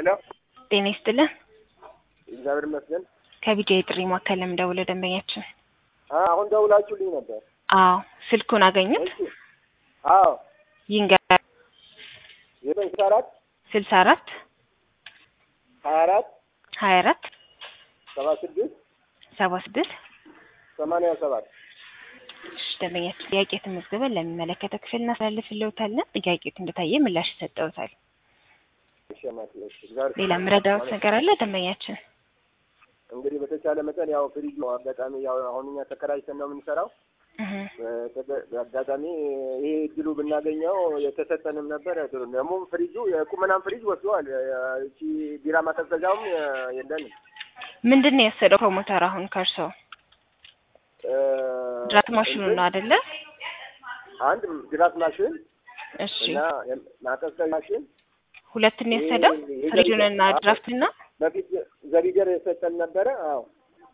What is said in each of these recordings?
ሄሎ ጤና ይስጥልን። እግዚአብሔር ይመስገን። ከቢጃ የጥሪ ማዕከል ለምደውለው ደንበኛችን። አ- አሁን ደውላችሁልኝ ነበር። አዎ ስልኩን አገኙት? እሺ። አዎ ይንገር ዘጠኝ ስልሳ አራት ስልሳ አራት ሀያ አራት ሀያ አራት ሰባ ስድስት ሰባ ስድስት ሰማንያ ሰባት እሺ፣ ደንበኛችን ጥያቄ ተመዝግበን ለሚመለከተው ክፍል እናስተላልፍልዎታለን። ጥያቄው እንደታየ ምላሽ ይሰጠዎታል። እሺ፣ እናቴ፣ እሺ። እግዚአብሔር ሌላ ምረዳዎት ነገር አለ ደንበኛችን? እንግዲህ በተቻለ መጠን ያው ፍሪጅ ነው አጋጣሚ ያው አሁን እኛ ተከራይተን ነው የምንሰራው። እህ በተገ- በአጋጣሚ ይሄ እድሉ ብናገኘው የተሰጠንም ነበር። ጥሩ ነው። ደግሞ ፍሪጁ የቁመናም ፍሪጅ ወስደዋል። እቺ ቢራ ማቀዝቀዣውም የለንም። ምንድን ነው የወሰደው ፕሮሞተር አሁን ከእርሶ? እ፣ ድራፍት ማሽኑ ነው አይደለ? አንድ ድራፍት ማሽን እሺ እና ማቀዝቀዣ ማሽን ሁለቱን ነው የወሰደው ይሄ- ፍሪጁንና ይሄ- ድራፍትና በፊት ዘቢደር የሰጠን ነበረ። አዎ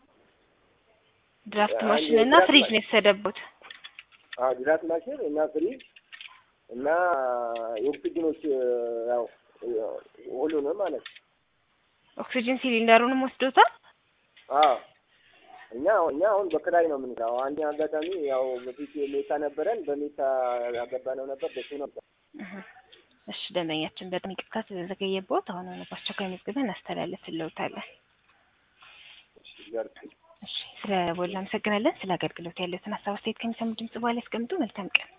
ድራፍት አንድ ማሽን እና የድራፍት ፍሪጅ ማ- ነው የወሰደበት። አዎ ድራፍት ማሽን እና ፍሪጅ እና የኦክሲጅኖች ያው ሁሉንም ማለት ነው። ኦክሲጅን ሲሊንደሩንም ወስዶታል። አዎ እኛ እኛ አሁን በክራይ ነው የምንሰራው። አንድ አጋጣሚ ያው በፊት ሜታ ነበረን በሜታ ያገባነው ነበር በሱ ነበር። እህ እሺ ደንበኛችን በጣም ይቅርታ ስለዘገየቦት አሁን ሆነ በአስቸኳይ መዝግበን እናስተላልፍልዎታለን። እግዚአብሔር እሺ ስለ ቦላ አመሰግናለን። ስለ አገልግሎት ያለትን ሀሳብ አስተያየት ከሚሰሙ ድምጽ በኋላ ያስቀምጡ። መልካም ቀን